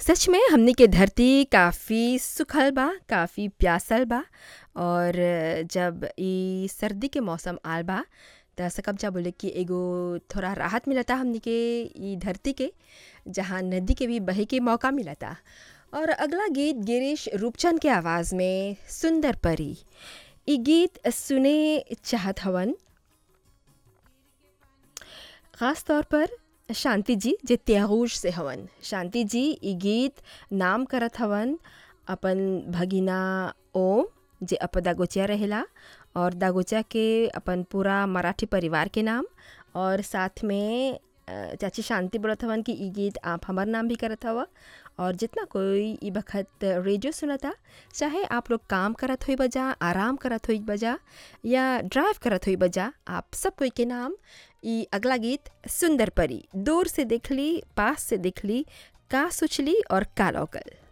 सच में हमनी के धरती काफ़ी सुखल बा काफ़ी प्यासल बा और जब ई सर्दी के मौसम आल बा त सकब जा बोले कि एगो थोड़ा राहत मिलता हमनी के ई धरती के जहाँ नदी के भी बहे के मौका मिलता और अगला गीत गिरीश रूपचंद के आवाज़ में सुंदर परी ई गीत सुने चाहत हवन ख़ास तौर पर शांति जी जे त्यागूश से हवन शांति जी ई गीत नाम करत हवन अपन भगिना ओम जे अप दागोचिया रहेला और दागोचिया के अपन पूरा मराठी परिवार के नाम और साथ में अ, चाची शांति बोलत हवन कि ई गीत आप हमार नाम भी करत हवा और जितना कोई ई बखत रेडियो सुनता चाहे आप लोग काम करत हुई बजा आराम करत हुई बजा या ड्राइव करत हुई बजा आप सब कोई के नाम ई अगला गीत सुंदर परी दूर से देख ली पास से देख ली का सोचली और का लौकल